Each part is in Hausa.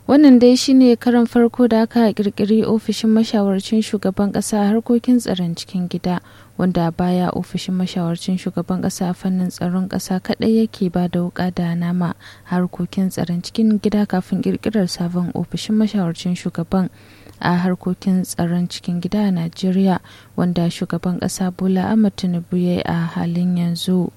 wannan dai shine karan farko da aka kirkiri ofishin mashawarcin shugaban kasa a harkokin tsaron cikin gida wanda baya ofishin mashawarcin shugaban kasa a fannin tsaron kasa kadai yake ba da wuka da nama harkokin tsaron cikin gida kafin kirkirar sabon ofishin mashawarcin shugaban a harkokin tsaron cikin gida a najeriya wanda shugaban kasa bola ahmad tinubu ya yi a halin yanzu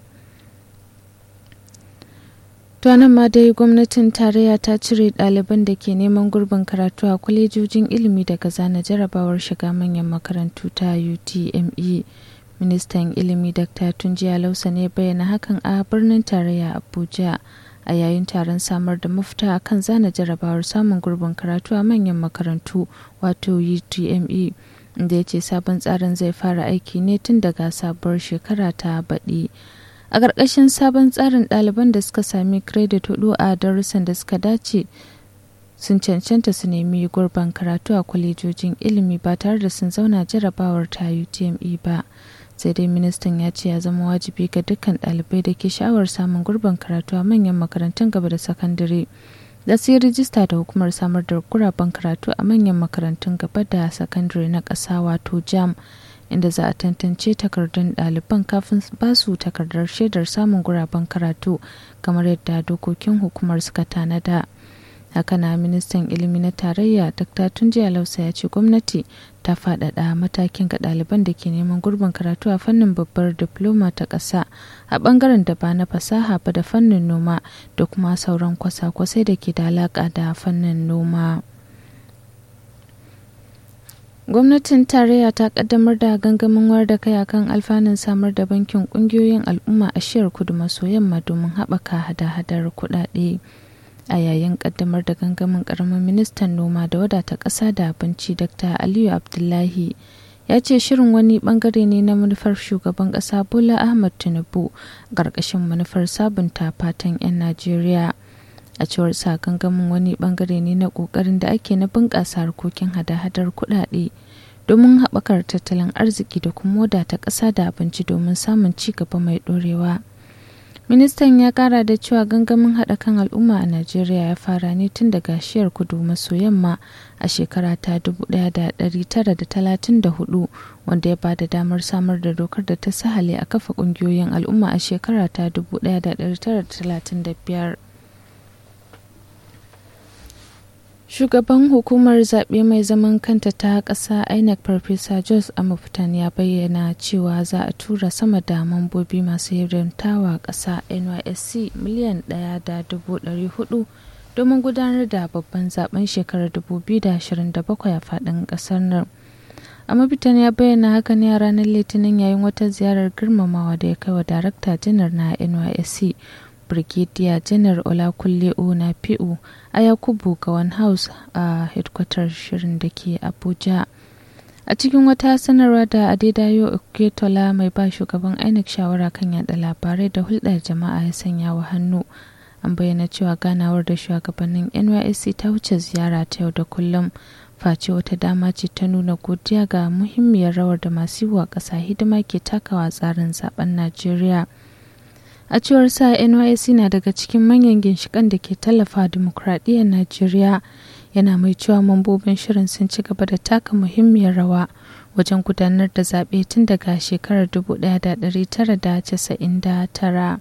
nan ma dai gwamnatin tarayya ta cire ɗaliban da ke neman gurbin karatu a kwalejojin ilimi daga zana jarabawar shiga manyan makarantu ta utme ministan ilimi dr tunjiya lausa ne bayyana hakan a birnin tarayya abuja a yayin taron samar da mafita kan zana jarabawar samun gurbin karatu a manyan makarantu wato utme inda ya ce sabon tsarin zai fara aiki ne tun daga sabuwar shekara ta baɗi a ƙarƙashin sabon tsarin ɗaliban da suka sami kiredit hudu a darussan da suka dace sun cancanta su nemi gurban karatu a kwalejojin ilimi ba tare da sun zauna jarabawar ta utme ba sai dai ministan ya ce ya zama wajibi ga dukkan ɗalibai da ke sha'awar samun gurban karatu a manyan makarantun gaba da sakandare da su yi rijista da hukumar samar da guraben karatu a manyan makarantun gaba da sakandare na ƙasa wato jam inda za a tantance takardun ɗaliban kafin ba su takardar shaidar samun guraben karatu kamar yadda dokokin hukumar suka tanada haka na ministan ilimi na tarayya dr tunji alausa ya ce gwamnati ta faɗaɗa matakin ga ɗaliban da ke neman gurbin karatu a fannin babbar diploma ta ƙasa a ɓangaren da ba na fasaha ba da fannin noma da kuma sauran kwasa-kwasai da ke da alaƙa da fannin noma. gwamnatin tarayya ta kaddamar da gangamin wayar da kai akan alfanun samar da bankin kungiyoyin al'umma a shiyar kudu maso yamma domin haɓaka hada-hadar kuɗaɗe a yayin kaddamar da gangamin karamin ministan noma da wadata ƙasa da abinci dr aliyu abdullahi ya ce shirin wani bangare ne na manufar shugaban ƙasa bola ahmad tinubu ƙarƙashin manufar sabunta fatan 'yan najeriya a cewar sa gangamin wani bangare ne na kokarin da ake na bunƙasa harkokin hada-hadar kuɗaɗe domin haɓakar tattalin arziki da kuma wadata ƙasa da abinci domin samun ci gaba mai ɗorewa ministan ya ƙara da cewa gangamin haɗa kan al'umma a najeriya ya fara ne tun daga shiyar kudu maso yamma a shekara ta 1934 wanda ya ba da damar samar da dokar da ta sahale a kafa ƙungiyoyin al'umma a shekara ta 1935 Shugaban hukumar zaɓe mai zaman kanta ta ƙasa INEC Farfesa Jos Amuftan ya bayyana cewa za a tura sama da mambobi masu hirantawa ƙasa NYSC miliyan ɗaya da dubu ɗari hudu domin gudanar da babban zaben shekarar 2027 a faɗin ƙasar nan. Amuftan ya bayyana haka ne a ranar Litinin yayin wata ziyarar girmamawa da ya kai wa Darakta Janar na NYSC Brigadier Janar Olakunle Onafi'u a Yakubu Gawan House a hedkwatar shirin da ke Abuja. A cikin wata sanarwa da Adedayo Oketola mai ba shugaban INEC shawara kan yada labarai da hulɗar jama'a ya sanya wa hannu. An bayyana cewa ganawar da shugabannin NYSC ta wuce ziyara ta yau da kullum. Face wata dama ce ta nuna godiya ga muhimmiyar rawar da masu yi wa ƙasa hidima ke takawa tsarin zaben Najeriya. a cewar sa nysc na daga cikin manyan ginshikan da ke tallafa dimokuraɗiyyar najeriya yana mai cewa mambobin shirin sun ci gaba da taka muhimmiyar rawa wajen gudanar da zaɓe tun daga shekarar 1999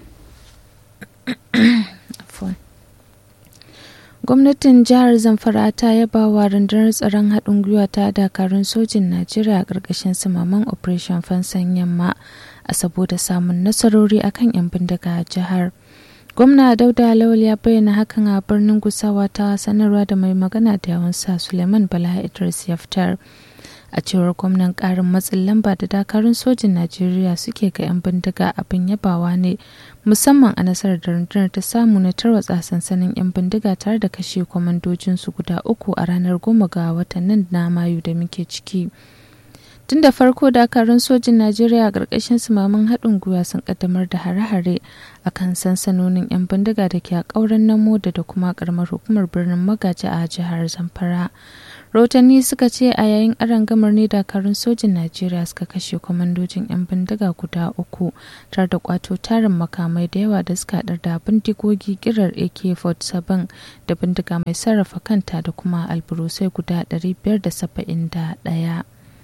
gwamnatin jihar zamfara ta yaba wa rundunar tsaron haɗin gwiwa ta dakarun sojin najeriya a ƙarƙashin sumaman operation fansan yamma a saboda samun nasarori akan 'yan bindiga a jihar gwamna dauda lawal ya bayyana hakan a birnin gusawa ta sanarwa da mai magana da yawan sa suleiman bala idris ya fitar a cewar gwamnan karin matsin lamba da dakarun sojin najeriya suke ga 'yan bindiga abin yabawa ne musamman a nasarar da rundunar ta samu na tarwatsa sansanin 'yan bindiga tare da kashe kwamandojinsu guda uku a ranar goma ga watan nan na mayu da muke ciki tun da farko dakarun sojin najeriya a ƙarƙashin sumamin haɗin gwiwa sun ƙaddamar da hare-hare a kan sansanonin 'yan bindiga da ke a ƙauren namo da kuma ƙaramar hukumar birnin magaji a jihar zamfara rahotanni suka ce a yayin arangamar ne dakarun sojin najeriya suka kashe kwamandojin 'yan bindiga guda uku tare da kwato tarin makamai da yawa da suka haɗar da bindigogi kirar ak-47 da bindiga mai sarrafa kanta da kuma alburusai guda 571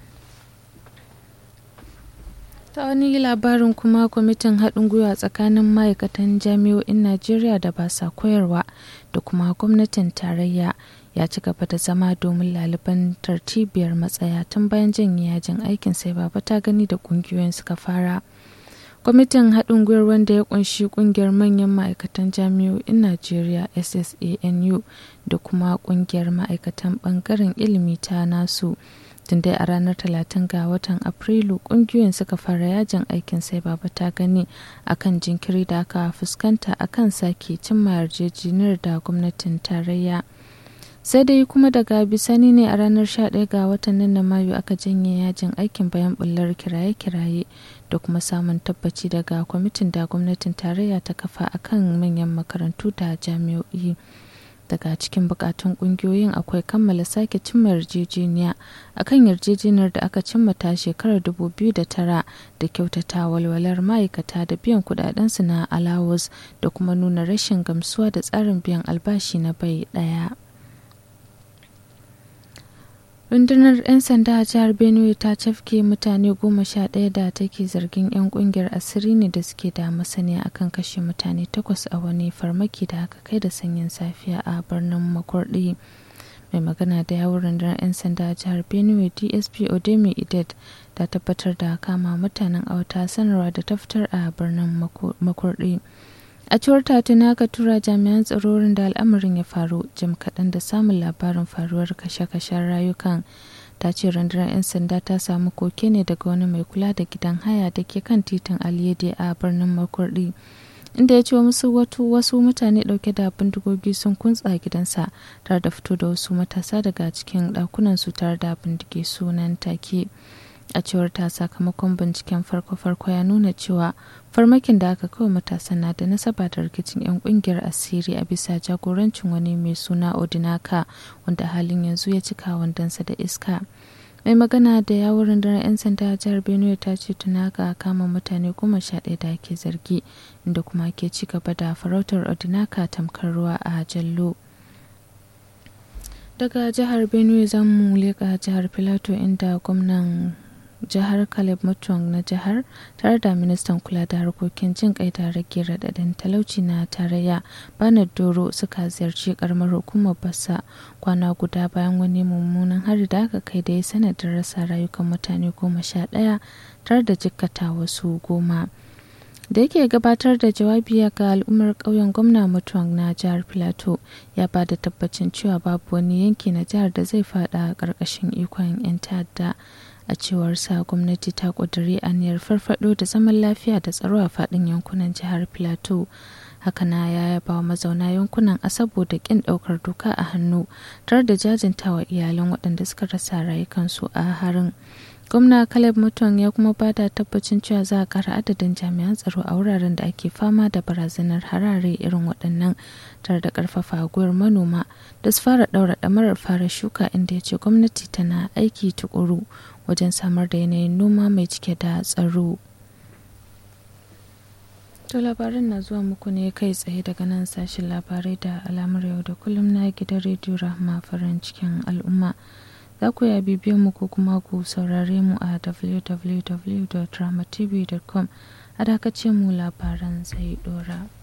ta wani labarin kuma kwamitin haɗin gwiwa tsakanin ma'aikatan jami'o'in najeriya da ba sa koyarwa da kuma gwamnatin tarayya ya ci gaba da zama domin laliban tartibiyar matsaya tun bayan janye yajin aikin sai baba ta gani da ƙungiyoyin suka fara kwamitin haɗin gwiwar wanda ya kunshi ƙungiyar manyan ma'aikatan jami'o'in najeriya ssanu da kuma ƙungiyar ma'aikatan ɓangaren ilimi ta nasu tun dai a ranar 30 ga watan afrilu kungiyoyin suka fara yajin aikin sai baba ta gani akan jinkiri da aka fuskanta akan sake cimma yarjejeniyar da gwamnatin tarayya sai dai kuma daga bisani ne a ranar 11 ga watan nan na mayu aka janye yajin aikin bayan bullar kiraye-kiraye da kuma samun tabbaci daga kwamitin da gwamnatin tarayya ta kafa akan manyan makarantu da jami'o'i daga cikin bukatun kungiyoyin akwai kammala sake cimma yarjejeniya akan yarjejeniyar da aka cimma ta shekarar 2009 da kyautata walwalar ma'aikata da biyan kudadensu na alawus da kuma nuna rashin gamsuwa da tsarin biyan albashi na bai daya rundunar 'yan sanda a jihar benue ta cafke mutane goma sha ɗaya da take zargin 'yan kungiyar asiri ne da suke da masaniya akan kashe mutane takwas a wani farmaki da aka kai da sanyin safiya a birnin makurdi mai magana da yawon rundunar 'yan sanda a jihar benue dsp odemi idet ta tabbatar da kama mutanen a wata sanarwa da ta fitar a birnin makurdi a cewar tuna ka tura jami'an tsarorin da al'amarin ya faru jim kaɗan da samun labarin faruwar kashe-kashen rayukan ta ce rundunar 'yan sanda ta samu koke ne daga wani mai kula da gidan haya da ke kan titin aliyede a birnin makurdi inda ya ce musu wasu mutane ɗauke da bindigogi sun kuntsa gidansa tare da fito da wasu matasa daga cikin ɗakunan su tare da bindige sunan take a cewar ta sakamakon binciken farko-farko ya nuna cewa farmakin da aka kawo matasan na da nasaba da rikicin 'yan kungiyar asiri a bisa jagorancin wani mai suna odinaka wanda halin yanzu ya cika wandansa da iska mai magana da yawon rundunar 'yan sanda a jihar benue ta ce tunaka kama mutane goma sha ɗaya da ake zargi inda kuma ke ci gaba da farautar odinaka tamkar ruwa a jallo daga jihar benue za mu leƙa jihar filato inda gwamnan jihar Caleb Mutuang na jihar tare da ministan kula da harkokin jin kai da rage radadin talauci na tarayya Bernard Doro suka ziyarci karamar hukumar Bassa kwana guda bayan wani mummunan hari da aka kai da ya sanadin rasa rayukan mutane goma sha ɗaya tare da jikkata wasu goma. da yake gabatar da jawabi ga al'ummar ƙauyen gwamna mutuwan na jihar plateau ya ba da tabbacin cewa babu wani yanki na jihar da zai fada ƙarƙashin ikon 'yan ta'adda a cewar sa gwamnati ta ƙudiri aniyar farfado da zaman lafiya da tsaro a faɗin yankunan jihar plateau hakana ya yaba wa mazauna yankunan a saboda ƙin ɗaukar doka a hannu tare da jajintawa iyalan waɗanda suka rasa rayukansu a harin gwamna caleb mutuwan ya kuma ba da tabbacin cewa za a kara adadin jami'an tsaro a wuraren da ake fama da barazanar harare irin waɗannan tare da ƙarfafa gwiwar manoma da su fara ɗaura ɗamarar fara shuka inda ya ce gwamnati tana aiki tukuru wajen samar da yanayin noma mai cike da tsaro to labaran na zuwa muku ne kai tsaye daga nan sashen labarai da alamar yau da kullum na gidan rediyo rahama farin cikin al'umma za ku ya bibiyan mu ko kuma ku saurare mu a www.dramatv.com a dakace mu labaran zai dora.